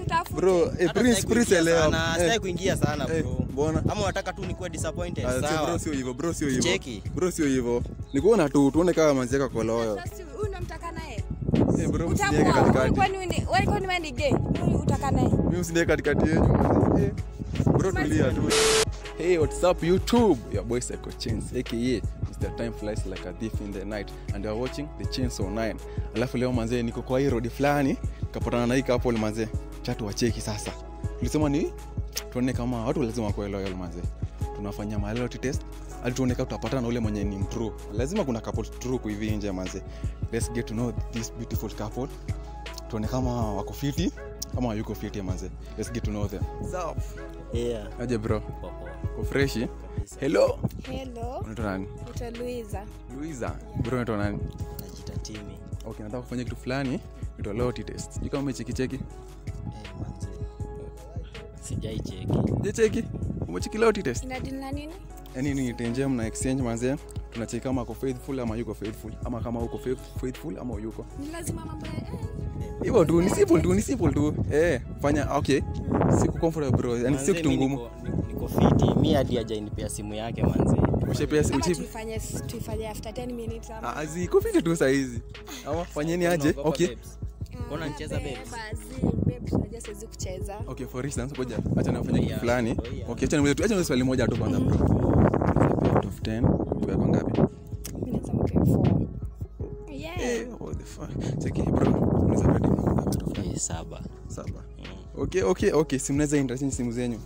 nikutafute. bro eh, Hata prince sitaki prince kuingia sana, elewa sitaki Eh, kuingia sana eh, bro mbona ama unataka tu nikuwe disappointed Ah, si bro sawa sio hivyo bro sio hivyo Cheki. bro sio hivyo ni kuona tu tuone kama manzeka kwa loyo Sasa huyu unamtaka naye? eh bro msiniweke Utakuwa huyu katikati kwani wewe wewe kwani wewe ni gay? Huyu utaka naye? mimi msiniweke katikati yenu eh bro tulia tu Hey, what's up YouTube? Your boy Psycho Chains, aka Mr. Time Flies Like a Thief in the Night and you are watching the Chainsaw 9. Alafu leo manzee niko kwa hii road fulani, kapatana na hii couple manzee. Chatu wacheki sasa. Tulisema ni tuone kama watu lazima wakuwe loyal manzee. Tunafanya ma loyalty test. Hadi tuone kama tutapatana na ule mwenye ni mtrue. Lazima kuna couple true kwa hivi nje manzee. Let's get to know this beautiful couple. Tuone kama wako fiti ama hayuko fiti manzee. Let's get to know them. Sawa. yeah Aje bro. poa poa Uko freshi? kabisa Hello. Hello. Unaitwa nani? Naitwa Luiza. Luiza. Bro unaitwa nani? najita timi Okay, nataka kufanya kitu fulani. Inaitwa loyalty test. Sijui kama umecheki cheki. eh manze sijai cheki Je, cheki? Umecheki loyalty test? Ina deal na nini? Yaani ni tenje mna exchange manze. Tunacheki kama ako faithful ama yuko faithful ama kama uko faith- faithful ama yuko. Ni lazima mambo ya eh, Hivyo tu ni simple tu, ni simple tu. Eh, fanya okay. Siku comfortable bro. Yaani sio Manze, kitu mi ngumu. niko- niko- niko fiti mi hadi hajainipea simu yake manze Ushepea ama uchipi. tuifanye tuifanye after 10 minutes ama. Ah, ziko fiti tu saa hizi. Ama fanyeni aje? Unaogopa Okay. babes? Mbona nicheza babes? babes? Unajua siwezi kucheza. Okay, for instance, ngoja acha nifanye kitu Yeah, fulani. oh yeah. Okay, acha niulize acha niulize swali moja tu kwanza bro. Out of 10, uko kwa ngapi? Mimi naweza mpea 4. Yeah. Eh, what the fuck. Cheki bro. Unaweza pata demu ngapi out of 10? Eh, saba Saba. Mm. Okay, okay, okay. Si mnaweza interchange simu zenyu.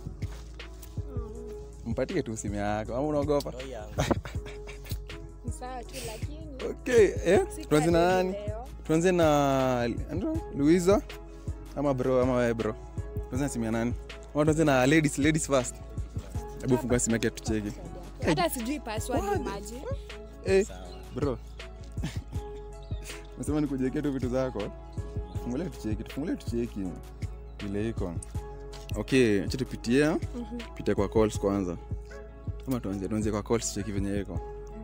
Mpatie tu simu yako. Ama unaogopa? Roho yangu. Ni sawa tu lakini Okay, eh? si Tuanze na karibu nani? leo. Tuanze na ando Luiza ama bro ama wewe bro. Tuanze na simu ya nani? Ama tuanze na ladies, ladies first. Hebu fungua simu yake tucheki. Hata sijui password maji. Eh, Sawa. bro. Nasema nikujiwekea tu vitu zako. Fungulia tucheki, tufungulie tucheki. Vile iko. Okay, acha tupitie. Pitia kwa calls kwanza. Kama tuanze tuanze kwa calls cheki venye iko.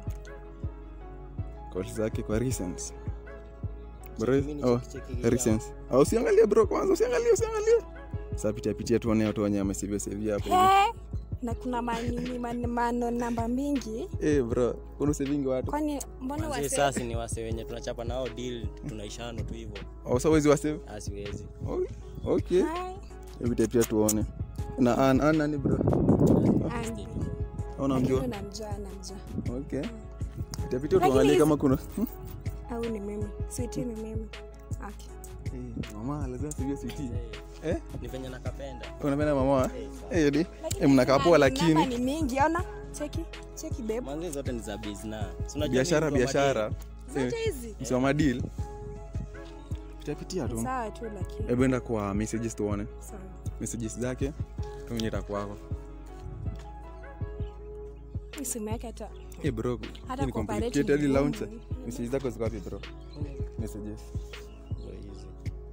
Calls zake kwa recent. Bro, Cheki mimi oh, nicheki- cheki recent. Au usiangalie bro kwanza, usiangalie, usiangalie. Sasa pitia pitia tuone watu wenye wamesivia sivia hapo. hivi. He, na kuna manini man, mano namba mingi Eh bro, kuna savingi watu. kwani mbona Manze, wase sasa ni wase wenye tunachapa nao deal tunaishano tu hivyo Au sawa hizi wasave? asiwezi Oh, okay. Hai, Hebu pia pia tuone. Na an an nani bro? Andy. Au namjua? Lakini namjua namjua Okay. Pita pita Lakini tuangalie hizi- kama kuna au ni mimi switi ni mimi okay. Eh, mama lazima sivyo sweetie. Eh? ni venye nakapenda Unapenda mama? Eh, Eh, yodi. Lakini Eh, mnakaa poa namba- namba lakini ni mingi ona cheki cheki babe manzi zote ni za bizna Si unajua biashara mimi mtu wa biashara. zote hizi Msoma deal. Pita pitia tu. sawa tu lakini Hebu enda kwa messages tuone. sawa Messages zake. Tuonyesha itakuwako. Hii simu yake hata Eh bro, Hata hii ni kuoperate complicated ni hadi ngumu. launcher. Messages zako ziko wapi bro? Messages. Ndio hizi.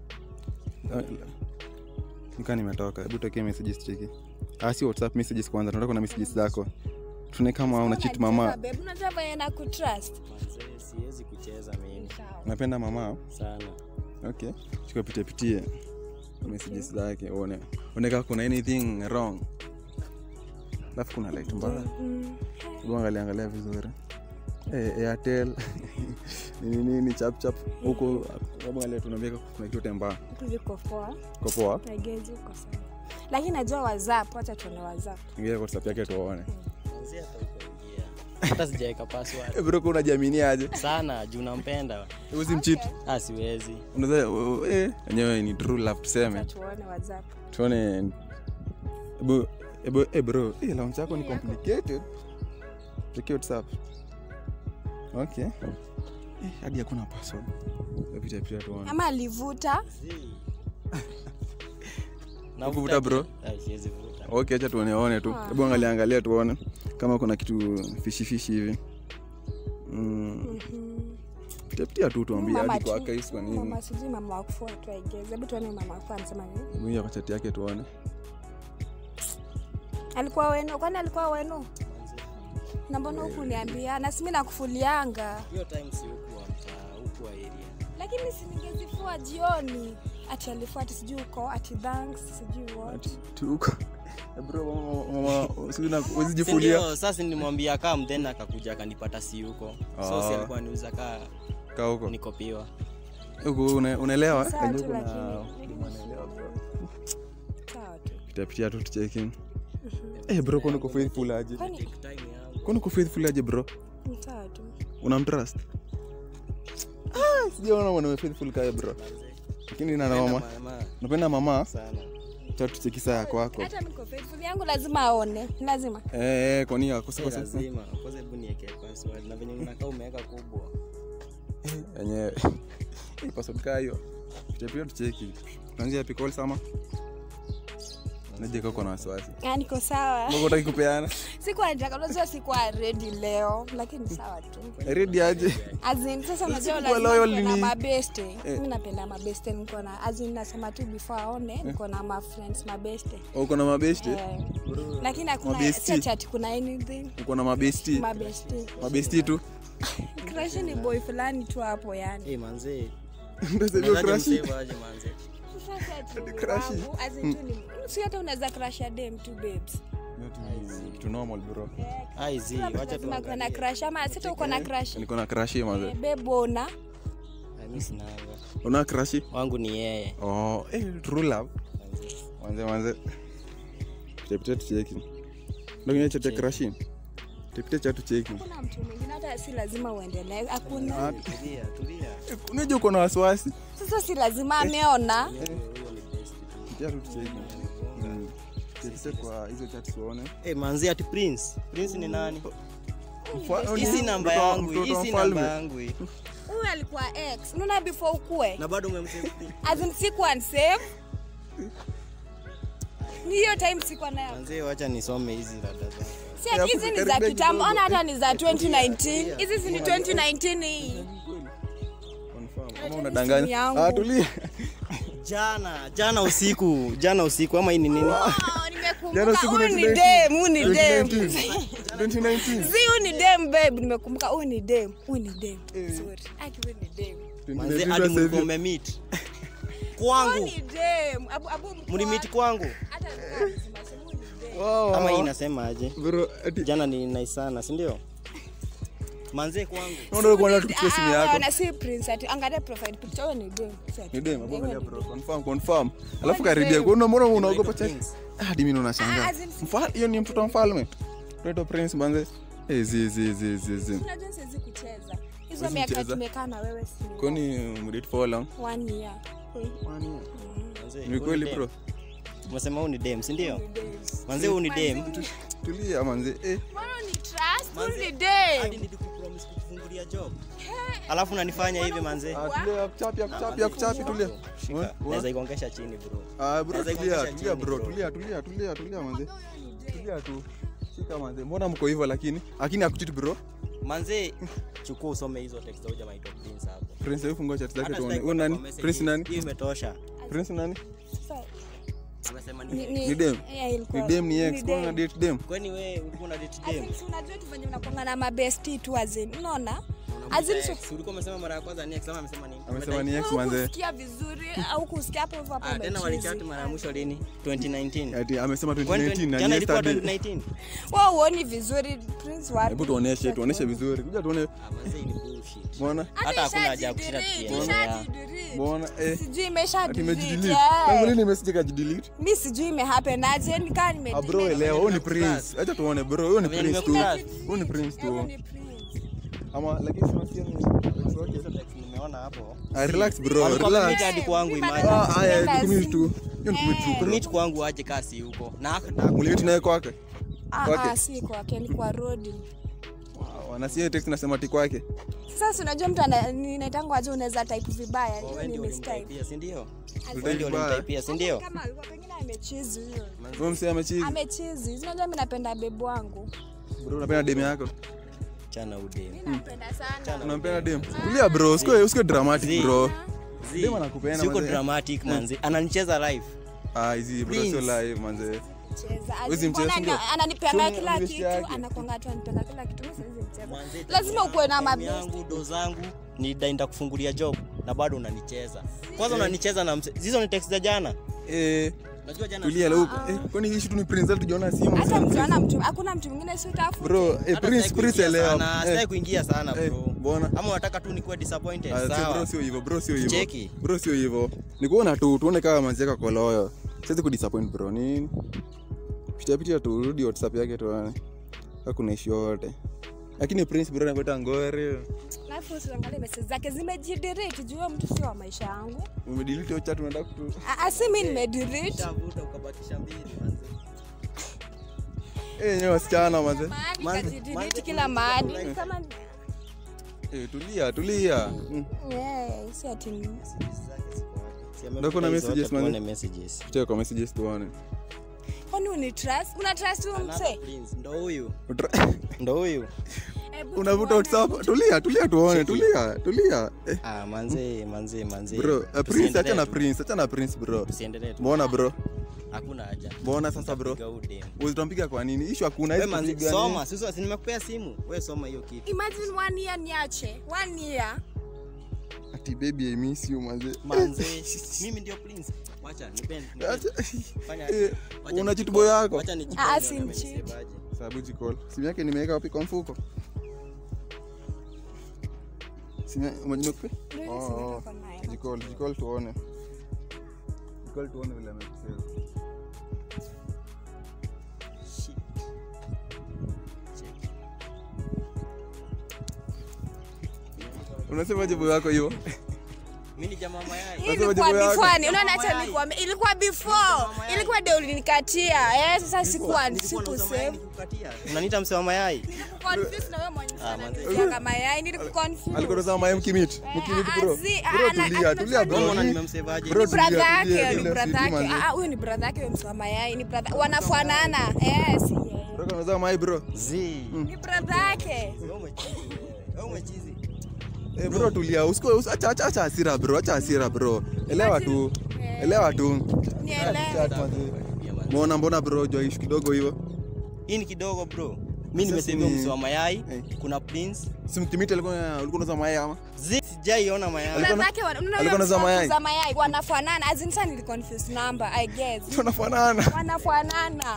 Nika nimetoka. Hebu tokea messages cheki. Ah, si WhatsApp messages kwanza. Tunataka kuna messages zako. Tuone kama una cheat mama. Unajua, babe unajua venye na kutrust Manze, siwezi kucheza mimi sawa Unapenda mama? sana Okay. Chukua pitie pitie messages zake uone. Uone kama kuna anything wrong. Alafu kuna light mbaya. Mm. Hebu angalia angalia vizuri. Eh, Airtel. Nini nini chap chap huko hebu angalia tunaambia kuna kitu tembea. Vitu viko poa Kwa poa. nagezi uko sawa lakini najua whatsapp wacha tuone whatsapp Ingia kwa WhatsApp yake tuone. Manze, hata ukaingia hata sijaweka password Eh bro kuna jamini aje? sana juu nampenda Hebu simcheat. ah siwezi Unaweza eh yenyewe ni true love tuseme. Wacha tuone whatsapp tuone ebu ebu eh bro eh launch yako ni complicated tukie whatsapp okay eh hadi hakuna password pita pita tuone ama alivuta Nakuvuta, bro? Ah, siwezi vuta okay acha tuone one tu hebu angalia angalia tuone kama kuna kitu fishi fishi hivi mm. pita pita tu tuambie Mama hadi kwa tu- case kwa nini mama sijui mama wakufua tu aigeze hebu tuone mama wakufua anasema nini mwingia kwa chat yake tuone alikuwa wenu kwani alikuwa wenu na mbona huku niambia na simi nakufulianga hiyo time si huku wa mtaa huku wa area lakini siningezifua jioni ati alifuati sijui uko ati thanks sijui what Ati, tuko Eh, bro mama mama sijui na huwezi jifulia sindio sasa nilimwambia kam then akakuja akanipata si huko so Ah. si alikuwa niuza kaa kaa huko nikopiwa huko una- unaelewa Sawa Najua tu, kuna- lakini- kuna unaelewa, bro. sawa tu pitia pitia tu tucheki eh bro kwani uko faithful aje kwani Take time yangu kwani uko faithful aje bro ni sawa tu unamtrust ah sijaona mwanaume faithful kae bro lakini na mama Mama, napenda mama sana cha tucheki saa yako wako hata niko faithful yangu lazima aone lazima eh eh kwani yako Si sasa lazima kwanza hebu nieke password na venye unakaa umeweka kubwa yenyewe password kaa hiyo pitia pitia tucheki tuanzie happy call sama naje kako na wasiwasi Ah, niko sawa mbona utaki kupeana sikuwa nataka unajua sikuwa ready leo lakini sawa tu ready aje Azin, sasa unajua Sikuwa lazima loyal nikuwe na ni- mabeste Eh. mi napenda mabeste niko na azin nasema tu before aone niko na mafriends mabeste uko na mabesti Eh, lakini hakuna Mabesti. si ati ati kuna anything uko na mabesti mabeste mabesti tu crush ni boy fulani tu hapo yani hey, manze ndio sasa hiyo Unawezaje crush msave aje manze Sasa si ati ni Crush. wangu, as in tu ni- si hata unaweza crush ya dem tu babes kitu normal bro ai zi Kila mtu wacha lazima kuwe na tuangalie crush ama sita uko na crush niko na crush hii maze bebona Ah, mi sinanga una crush wangu ni yeye oh eh true love Manze. manze manze tepite tucheki ndio kwenye cha crush tepite cha tucheki kuna mtu mwingine hata si lazima uendelee hakuna tulia tulia unajua uko na wasiwasi sasa si lazima ameona huyo ni best tu. pitia tu tucheki Mm. tepite kwa hizo chat tuone Eh, manzi ati prince prince ni nani Mfa- hii si namba mtoto wa- yangu hii mtoto wa si namba mfalme. yangu hii huyu alikuwa ex unaona before ukue na bado umemsave as in sikuwa save ni hiyo time sikuwa nayo manzi wacha nisome hizi rada zako si ati hizi ni za Karibia kitambo kidogo. ona hata ni za 2019 hizi si ni 2019 hii Confirm. Ama unadanganya yangu. ah tulia jana jana usiku jana usiku ama hii ni nini Oh, Jana nimekumbuka siku huyu ni 2019. dem huyu ni dem 2019 2019 si huyu ni dem babe nimekumbuka huyu ni dem huyu ni dem sorry aki huyu ni dem manzi 2019 hadi sasa mlikuwa hivi. mmemit huyu kwangu ni dem abu abu mkuu mlimit wake. kwangu hata alikuwa anasema, sema huyu ni dem Wow, ama hii wow. inasema aje Bro, ati jana ni nice sana si ndio manze kwangu unaona kuona tu Ah, kuchukua simu yako wana si prince ati angalia profile picture huyo ni dem Si ati ni dem hapo huyo angalia ni bro dem. confirm confirm alafu ni karibia dem. kuna mbona unaogopa cha Prince. hadi mimi unashangaa Ah, as in si- mfalme hiyo ni mtoto wa mfalme Mtoto prince manze eh zi zi zi zi zi unajua siwezi kucheza hizo Huwezi miaka kucheza? tumekaa na wewe si ni kwani mdate for how long one year Manze, ni huyu kweli dem. bro umesema huu ni dem si ndio Ni dem. manze huu ni dem tulia manze eh Mbona ni trust huyu Manze, ni hadi dem nilikupromise kukufungulia job alafu unanifanya hivi manze ah tulia kuchapi kuchapi kuchapi tulia Shika. Wa- wa- naweza igongesha chini bro ah bro Naweza tulia ikuangusha tulia chini, bro bro. tulia tulia tulia tulia manze tulia tu shika manze mbona mko hivyo lakini lakini akuchiti bro manze chukua usome hizo text au jamaa itwa prince hapo prince hebu fungua chat zake Hata tuone sitaki wewe kuona nani kwa message. prince nani hiyo imetosha prince nani Sasa, amesema ni- ni ni- Ni dem? yeah, ilikuwa- ni dem ni ni ex kwa na dem. date dem kwani wewe ulikuwa na date As dem in, si unajua tu venye unakuanga na mabesti tu azin unaona Unamuita As in, ex. so- ulikuwa umesema mara ya kwanza ni ex ama amesema nini amesema ni ex Wewe manze hukusikia vizuri au kusikia hapo hivyo hapo ah tena umechizi. walichati mara ya mwisho lini 2019 ati amesema Kwani 2019 na jana ilikuwa yesterday 2019 Wewe huoni vizuri prince wapi hebu tuoneshe tuoneshe vizuri kuja tuone ah manze ni bullshit mbona Hata hakuna haja ya kushare ishajidelete, tukiendelea. ishajidelete. mbona eh sijui imesha ati delete, imejidelete eh. tangu lini message kajidelete mi sijui imehappen aje nikaa nime ah bro elewa huyu ni prince acha tuone bro huyu ni Venye prince tu nimekutrust. huyu ni prince Wewe tu ni prince. ama lakini tunasikia ni ex wake. Hizo text nimeona hapo ah relax bro Walikuwa relax wamemita hadi kwangu Mi imagine bado ah haya Relax. tukumit tu hiyo ni kumit tu bro kumit kwangu aje kasi huko na mlimit naye kwake Ah, Kwake. ah, si kwake ni kwa rodi Wow, na si text nasema ti kwake sasa si unajua mtu ana- ninaitangwa aje unaweza type vibaya hiyo wewe ni ndio mistype ulimtaipia si ndio Ulitaipi wewe ndio vibaya. ulimtaipia si ndio kama alikuwa pengine amechizi hiyo wewe msee amechizi amechizi Si unajua mi napenda bebu wangu bro unapenda dem yako chana udem mi nampenda sana unampenda dem tulia bro usikuwe usikuwe dramatic Zii. bro Zi, Dem anakupenda, si uko manze. dramatic manzi ananicheza live ah hizi bro Prince. sio live manze Cheza. Huwezi mcheza, Mbona sindio? ana- ananipeanga Chunga kila mvesi kitu yake. anakwanga tu anipenda kila kitu mi siwezi mcheza Manze, lazima ukuwe na time mabesti yangu do zangu nidai nitakufungulia job na bado unanicheza kwanza unanicheza na mse- hizo ni text za jana Eh, unajua jana tulia leo. Eh, kwani hii tu ni Prince tujiona simu. hata mkiona mtu hakuna mtu mwingine si utafuta Bro, eh, Hata Prince sitaki Prince kuingia elewa. sana, sitaki Eh, kuingia sana eh, bro mbona? ama unataka tu nikuwe disappointed Ah, sio, bro sawa sio hivyo, bro sio hivyo. Cheki. Bro sio hivyo. Ni kuona tu tuone kama manzeka kwa loyo. Siwezi kudisappoint bro nini? Pitia pitia tu rudi WhatsApp yake tuone. Hakuna issue yote. Lakini Prince bro anapata ngore. alafu usiangalie message zake zimejidirect juu huyo mtu sio wa maisha yangu Umedelete hiyo chat unataka kutu. Ah, ah, si mimi nimedelete Utavuta ukabakisha mbili manze. Eh, nyewe wasichana manze. mahali Manze- kajidelete manze kila kuna mahali kitu kama Eh, tulia, tulia. Mm. yeah, si ati ni- Si amepita Ndio kuna hizo messages, zote, tuone manze. messages. Pitia kwa messages tuone. kwani uni trust una trust huyo Another mse prince, ndo huyu Utra- ndo huyu Hebu Unavuta tuone. WhatsApp. Tulia, tulia tuone, Cheki. tulia, tulia. Eh, ah, manze manze manze bro, eh, Prince Tusiendelee acha na tu. Prince, acha na Prince bro. tusiendelee tu Mbona bro? hakuna haja Mbona sasa bro? Piga huyu dem. Uzitampiga kwa nini? Issue hakuna Wewe hizi manze kupiga soma sasa si nimekupea simu wewe soma hiyo kitu imagine one year niache one year nini? Ati baby I miss you manze. manze mimi ndio prince wacha nipende Acha- fanya Eh, wacha una nijicall- chitubo yako? wacha nijicall Ah, nione si amenisave mcheat. aje. Sababu jikol. Simu yake nimeweka wapi kwa mfuko? Simu umejinope? Ndio Oh, hiyo simu oh. niko nayo. Jikol, jikol tuone. Jikol tuone vile amekusave. Shit. Check. Unasema jibu yako hiyo? Mimi ni jamaa mayai Hii Nasema ilikuwa jibu yako. before ni unaona Mayai. acha nikuambia ilikuwa before mayai. ilikuwa ndio ulinikatia eh sasa sikuwa Nilikuwa nauza mayai sikusave nikukatia. unaniita mse wa mayai confuse na wewe mwenye Ah, manze. sana kama yai nilikuconfuse Alikuwa anasema mayai mkimit. Eh, Mkimit ah, bro. zi- ah, Bro ana- tulia, ana- tulia bro. Unaona Hii- nimemsevaje? Bro, ni brother tulia, yake tulia, ni tulia, brother sisi yake manze. ah ah, huyo ni brother yake huyo mswa mayai ni brother wanafanana eh si yeye Bro anasema mayai bro. Zii. ni brother yake Wewe umechizi. Wewe umechizi. Eh, bro tulia, usiko usi- acha acha acha hasira bro, acha hasira bro. Elewa tu. Eh. Elewa tu. nielewe Chat manze. Pia manze. Mbona mbona bro jua issue kidogo hivyo? hii ni kidogo bro mi Sasa nimesevia ni- msi wa mayai Eh. kuna prince Si mkimit alikuwa ulikuwa unasema mayai ama? Zi- sijaiona mayai Alikuwa na- brother yake wana- unaona alikuwa huyo anauza mswa mayai? za mayai wanafanana as in sana niliconfuse number i guess Tunafanana. wanafanana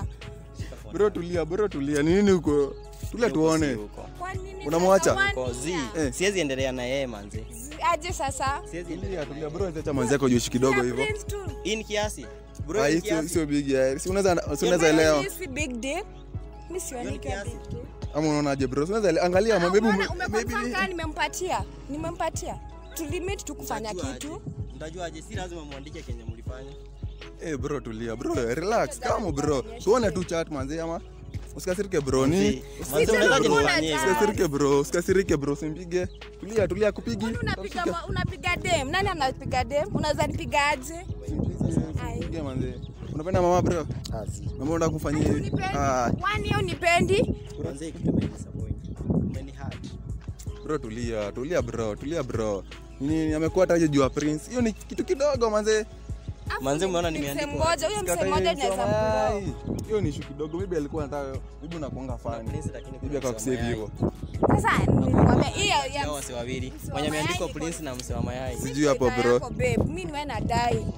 Bro tulia, bro tulia. Ni nini huko? Tulia tuone. Huko. kwa nini Unamwacha? sasa one Huko, zi year? Eh. siwezi endelea na yeye manze Zi- aje sasa siwezi endelea Tulia, tulia bro, acha manzi yako juu kidogo Na hivyo. Prince tu. hii ni kiasi bro Ah, hii hii ni sio kiasi sio big ya. Si unaweza si unaweza Jamani, elewa. hii si big deal. Mi sioni Hiyo ni ikiwa kiasi. big deal. Ama unaonaje bro? Si unaweza ele- angalia Ah, maybe umeona, maybe umeconfirm kama nimempatia nimempatia tulimit tu kufanya Mtajua kitu aje? Mtajua aje si lazima mwandike kenye mlifanya Eh bro tulia bro, relax. Kama bro. Tuone tu chat manzi ama usikasirike bro ni. Zi, manze Sisi unawezaje tulikuwa nifanyie na hivyo? Usikasirike bro, usikasirike bro, simpige. Tulia, tulia kupigi. Kwani unapiga ma- unapiga dem nani anapiga dem unaweza nipiga aje Simpige manzi. Unapenda mama bro? Ah, zi. Mama unataka kufanyia hivi? Unipendi? Ah, Wani au nipendi Manze kitu imenidisappoint. Umenihurt. bro tulia, tulia bro, tulia bro. Nini amekuwa hata aje juu ya Prince? Hiyo ni kitu kidogo manze. Afu Manze, umeona ni nimeandikwa msemo mmoja huyo Sikata msemo mmoja hiyo naweza mayai. mkuro Hiyo ni issue kidogo. Maybe alikuwa anataka maybe unakuanga fani. Prince lakini Maybe kuna akakusave mayai. hivyo. sasa nilikwambia hiyo ya Hao wase wawili Mse wa mwenye ameandikwa mayai prince na mse wa mayai Sijui hapo shida bro. yako, babe mi niwe nadai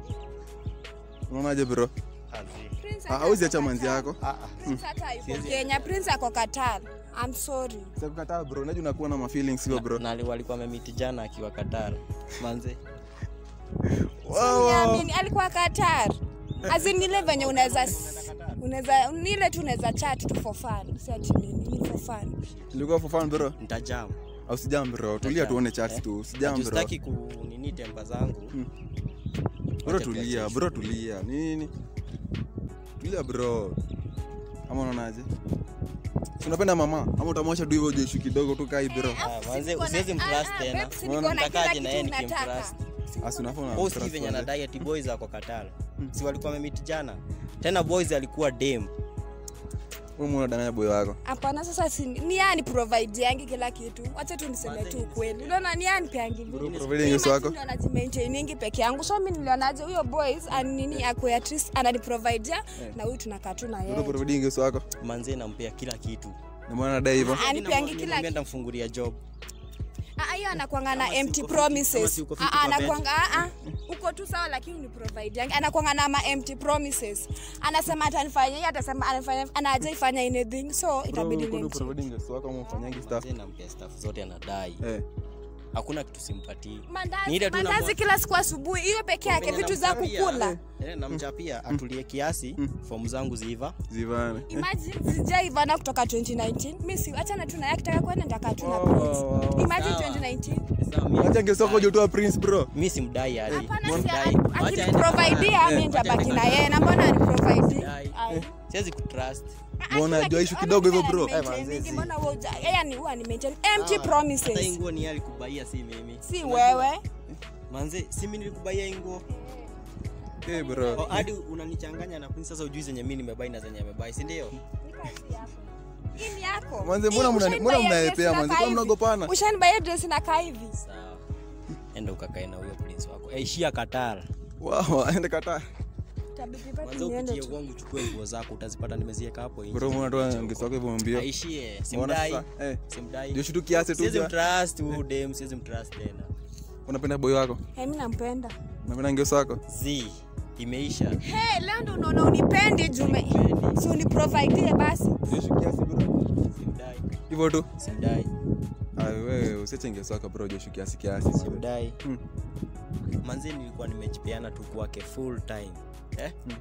Unaonaje bro? Ah, zi. Prince Ah, hata hauzi ako acha manzi Qatar. yako. Ah, ah. Prince hata yuko Siwezi- Kenya Prince ako Qatar I'm sorry Sikukataa bro, unajua unakuwa na ma feelings hivyo bro. na na walikuwa wamemiti jana akiwa Qatar manze Wow, wow. Niamini, alikuwa Qatar azin ile venye unaweza unaweza ni ile tu unaweza chat tu for fun si ati nini ni for fun Ilikuwa for fun bro. nitajam Au sijam bro. Tulia tuone chats tu. Sijam bro. Sitaki kunini tempa zangu Bro Wacha tulia, tuachie. bro tulia. Nini? Tulia bro. Ama unaonaje? Si unapenda mama ama utamwacha tu hivyo jeshu kidogo tu kai bro. Ah, manze Niko na- usiwezi ah, mtrust ah, tena babe, si niko na kila Nitakaje na yeye kitu unataka. nikimtrust Asi unafaa una. bosi trust venye manze. anadai ati boys ako Qatar si walikuwa wamemiti jana tena boys alikuwa dem Wewe muone dana boy wako. hapana sasa si ni yani provide yangi kila kitu wacha tu niseme tu ukweli unaona ni yani peangi Bro providing yesu wako. najimaintainingi peke yangu so mi nilionaje huyo boys anini akwe at least ananiprovidea na huyu tunakaa tu na Bro yeye providing yesu wako. manze nampea kila kitu Na mbona anadai hivyo? anipeangi kila Nilimwambia nitamfungulia job Ah, hiyo anakwanga na Kama si empty uko fiti- kama promises si uko Ah, fiti ah, kwa bed. anakwanga ah, ah. uko tu sawa lakini ni provide yangu anakwanga na ma empty promises anasema atanifanyia hii atasema anafanya anaja ifanya anything so itabidi Bro, nimchi providing guest wako ama ufanyangi stuff Manze nampea staff zote anadai eh hakuna kitu simpatii Ni mandazi ile tu mandazi namwa- kila siku asubuhi hiyo peke yake Venye vitu za namchapia, kukula eh, namchapia atulie kiasi fomu zangu ziiva zivane imagine sijaivana kutoka 2019 mi si achana tu naye akitaka kwenda nitakaa tu na Wow, prince wow, wow. imagine Sawa. 2019 Sawa, mi- acha guest wako jotoa prince bro mi simdai hadi hapana si Simdai. Wacha aende akiniprovidea kafara. mi nitabaki na yeye na mbona aniprovidii Simdai. siwezi kutrust Mbona jua issue kidogo hivyo, bro? Eh, manze, mbona wewe huja- yeye ni huwa ni maintain empty Sawa. hata hii promises nguo ni yeye alikubaia si mimi si wewe manze si mimi nilikubaia hii nguo eh bro Oh, hadi unanichanganya na Prince sasa ujui zenye mimi nimebai na zenye amebai si ndio hii ni yako Manze, mbona Hii mna- ushanibuy mbona dress mnaepea, inakaa manze? Kwa hivi. mnagopana? Ushanibuy dress inakaa hivi sawa enda ukakae na huyo Prince wako aishia Qatar wow aende kata Itabidi pati kwanza niende upitie tu. kwangu uchukue nguo zako utazipata nimeziweka hapo nje bro mbona toa guest wako hivyo mbio aishie Mbona simdai sasa? eh simdai ndio shutu kiasi tu siwezi jua. mtrust huyu dem siwezi mtrust tena unapenda boy wako Eh, mi nampenda unapenda ngeo wako z imeisha Hey, leo ndo unaona unipendi jume si uniprovidie basi ndio shutu kiasi bro simdai hivyo tu simdai ai wewe usiache ngeo wako bro ndio shutu kiasi kiasi simdai Hmm. manzi nilikuwa nimejipeana tu kwake full time eh? Hmm.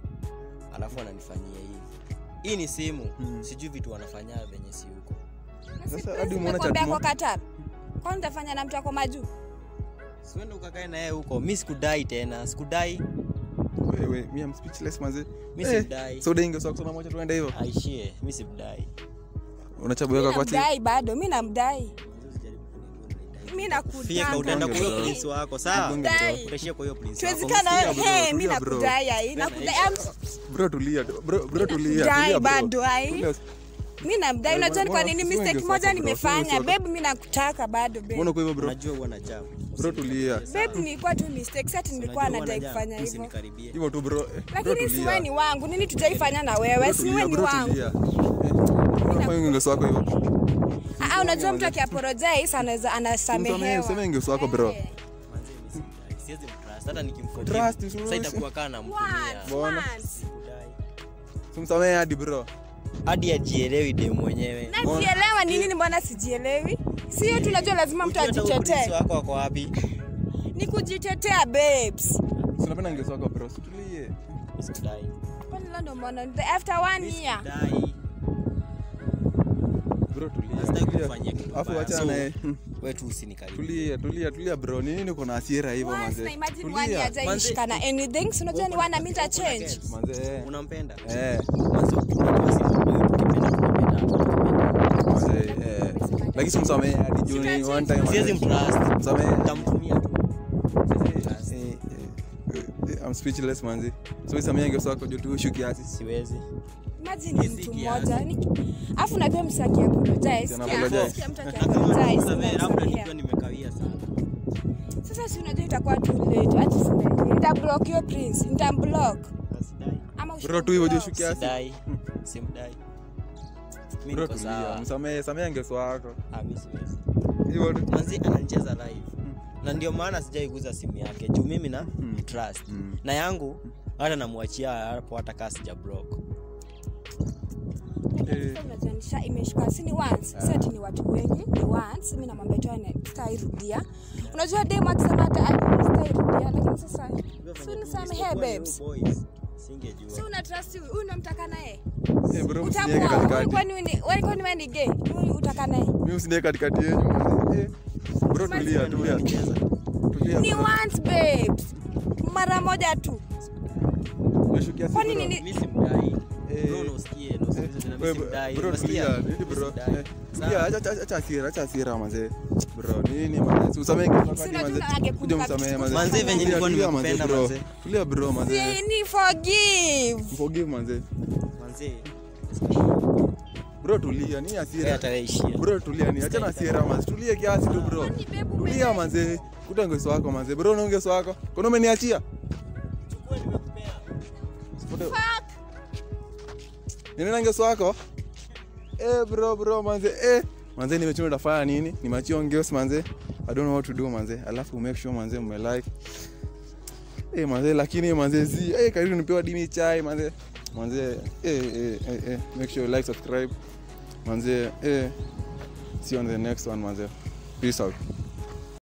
alafu ananifanyia hivi hii ni simu Hmm. sijui vitu wanafanya venye si huko Sasa hadi umeona Nimekwambia chat mo- kwa Qatar kwani utafanya na mtu ako majuu siwende ukakae na yeye huko mi sikudai tena sikudai wewe mi am speechless manze mi Eh, simdai so dai ngeo wako sana moja tuende hivyo aishie mi simdai unacha boy wako kwa chini namdai bado mi namdai Manzi usijaribu kunidai. mi Fieka, utaenda nakudanga kwa huyo Bro. prince wako sawa Namdai. utaishia kwa huyo prince wako tuwezikana Msikia, wewe bro, hey, mi tulia, bro. nakudai ai nakudai am- bro tulia bro bro tulia Dai tulia bro bado, ai. Tulia. mi namdai Wewe, unajua ni kwa mbona- nini usiwe mistake ngeo moja wako, bro, usiwe nimefanya ngeo wako. bebu mi nakutaka bado mbona bebu uko hivyo bro unajua huwa na jam Bro, tulia. bebu nilikuwa tu mistake sati nilikuwa nadai kufanya hivyo usinikaribie hivyo tu bro Eh, bro lakini tulia. siwe ni wangu nini tujaifanya na wewe Bro, siwe tulia, ni bro, wangu tulia. Eh, unafanya ngeo wako hivyo Ah, ah, unajua mtu akiapologize anaweza Msamehe, anasamehewa msamehe ngeo wako bro Eh. Manze, mi simdai. Siwezi mtrust. hata nikimforgive, Trust, usiruhusu. sasa itakuwa kaa namtumia Once, Mbona? once. Sikudai. simsamehe hadi bro hadi ajielewi dem mwenyewe najielewa ni nini mbona sijielewi sio tunajua lazima mtu Ujue hata huyo prince ajitetee wako wako wapi ni kujitetea babes sinapenda ngeo wako bro situlie Sikudai. kwani leo ndo mbona the after one year Sikudai. bro tulia Nasitaki tulia. kufanyia kitu Alafu mbaya. wacha So, naye we tu usinikaribie tulia tulia tulia bro ni nini uko na hasira hivyo once manze na imagine one tulia year hajaishikana anything si unajua ni Uko na- wana mita uko na change girls. manze eh. unampenda eh Manze, unajua si mambo yetu, tukipenda tunapenda, tukipenda. manze eh lakini simsamehe hadi juu ni one time siwezi manze. mtrust msamehe tamtumia tu Siwezi mtrust. Eh, eh, eh, I'm speechless manzi so isamia ngeo wako juu tu shuki kiasi siwezi imagine ni Hizi mtu kiasi. mmoja ni afu najua msi akiapologize Tena sikia apologize. sikia mtu Na kama akiapologize nisamehe, labda unamsamehea. nikiwa nimekawia sana sasa si unajua itakuwa too late hata sidai nitablock hiyo prince nitamblock Sidai. ama bro tu hivyo juu ushablock. shuki kiasi Sidai. simdai Mi bro niko tulia sawa. msamehe samea ngeo wako Ah, mi siwezi. hivyo tu manzi ananicheza live na ndio maana sijaiguza simu yake juu mimi na trust Mm. na yangu hata namwachia hapo hata kaa sija block Eh. Sasa unajua nisha- imeshika si ni once si ati ni watu wengi ni once mimi namwambia tu ane- sitairudia unajua dem akisema hata "Ah, sitairudia lakini sasa si unisamehe babes singejua si una trust huyu huyu unamtaka naye Eh, bro msinieke utakuwa huyu katikati kwani wewe ni- wewe kwani wewe ni gay huyu utaka naye mimi msinieke katikati yenu manze. Eh, bro tulia tulia tulia ni bro. once babes mara moja tu Juu shuki kiasi, Kwani bro. nini- mi simdai Eh. bro na usikie na usikie tena mi Wewe, simdai bro unasikia tulia nini Mi bro simdai. Eh, Sawa. tulia acha acha- acha hasira acha hasira manze bro nini manze Si usamehe ngeo wako Si hadi unajua manze angekumbuka kuja msamehe kitu manze Manze, venye Tulia, nilikuwa tulia, manze, nimekupenda, bro. manze. tulia bro manze Si ni forgive forgive manze manze bro tulia ni wewe hasira ataishia bro tulia ni acha na hasira manze tulie kiasi tu bro Kwani babe tulia umeenda? manze kuta ngeso wako manze bro na ngeso wako kono umeniachia Sipote- Nini na ngeso wako eh bro bro manze eh manze nimechua utafanya nini nimachia ongeos manze i don't know what to do manze alafu make sure manze mmelike eh manze lakini manze zi eh karibu nipewa dimi chai manze manze eh eh eh, eh. make sure you like subscribe manze eh see you on the next one manze peace out